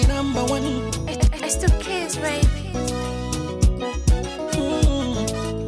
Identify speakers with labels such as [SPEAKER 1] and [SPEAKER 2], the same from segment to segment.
[SPEAKER 1] number one.
[SPEAKER 2] It's the kids, baby.
[SPEAKER 1] Mm.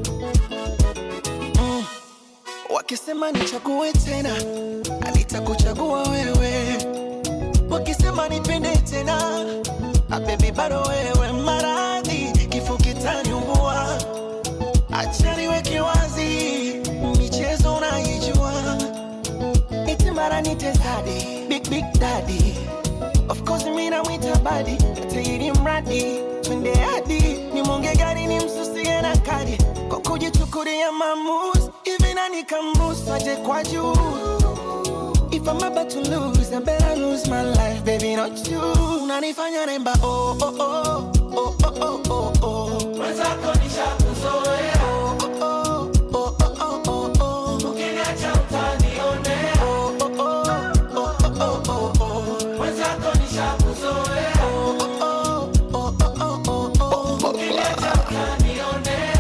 [SPEAKER 1] Mm. Wakisema nichague tena, nitakuchagua wewe. Wakisema nipende tena, ah, baby bado wewe. Maradhi kifo kitaniumbua, acha niweke wazi, michezo unaijua, iti mara nite daddy, big big daddy Of course mimi namwita badi tairi mradi twende hadi ni monge gari ni msusie na kadi kwa kujichukulia maamuzi hivi nani kamruhusu aje kwa juu If I'm about to lose, I better lose my life, baby, not you. Unanifanya naimba oh oh oh oh oh oh oh oh.
[SPEAKER 3] Mwenzako nishakuzoea,
[SPEAKER 1] Oh oh oh oh oh oh oh.
[SPEAKER 3] ukiniacha utanionea.
[SPEAKER 1] Oh oh oh oh oh oh oh oh.
[SPEAKER 3] Mwenzako nishakuzoea,
[SPEAKER 1] Oh oh oh oh oh oh oh.
[SPEAKER 3] ukiniacha utanionea.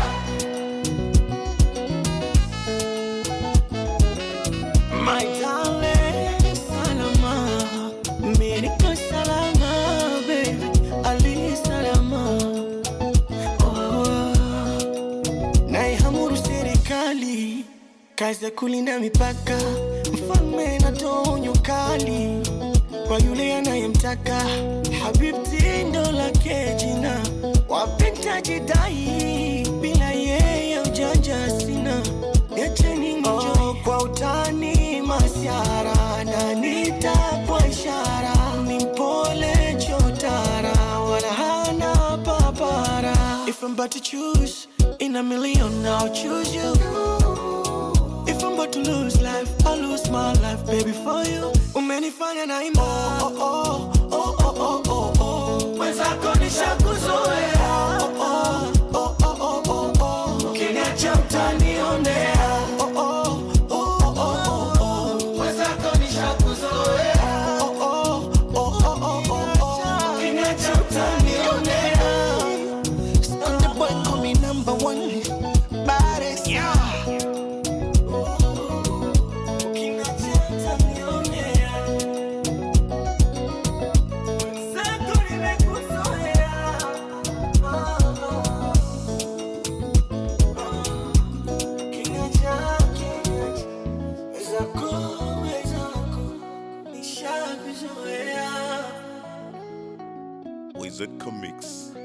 [SPEAKER 1] My darling, salama, mimi niko salama, baby, ali salama. Oh, naihamuru serikali, kazi ya kulinda mipaka, mfalme natoa onyo kali kwa yule anayemtaka. Habibti ndo lake jina, wapenda jidai, bila yeye ujanja sina. Niacheni nijoy kwa utani masiara na nitapwa ishara ni mpole chotara wala hana papara If I'm about to choose in a million I'll choose you If I'm about to lose life I'll lose my life baby for you Umenifanya na ima oh, oh, oh, oh, oh, oh, oh.
[SPEAKER 3] Mwenzako nishakuzoea,
[SPEAKER 1] Oh, oh, oh, oh, oh, oh, oh.
[SPEAKER 3] ukiniacha utanionea.
[SPEAKER 1] Oh, oh, oh, oh, oh, oh, oh.
[SPEAKER 3] Mwenzako nishakuzoea,
[SPEAKER 1] Oh, oh, oh, oh, oh, oh, oh.
[SPEAKER 3] ukiniacha utanionea.
[SPEAKER 1] Sunday boy call me number one. Baddest.
[SPEAKER 3] Ukiniacha utanionea. Mwenzako nimekuzoea. Ukiniacha, ukiniacha. Wezako, wezako, nishakuzoea.
[SPEAKER 4] Wizard Comics.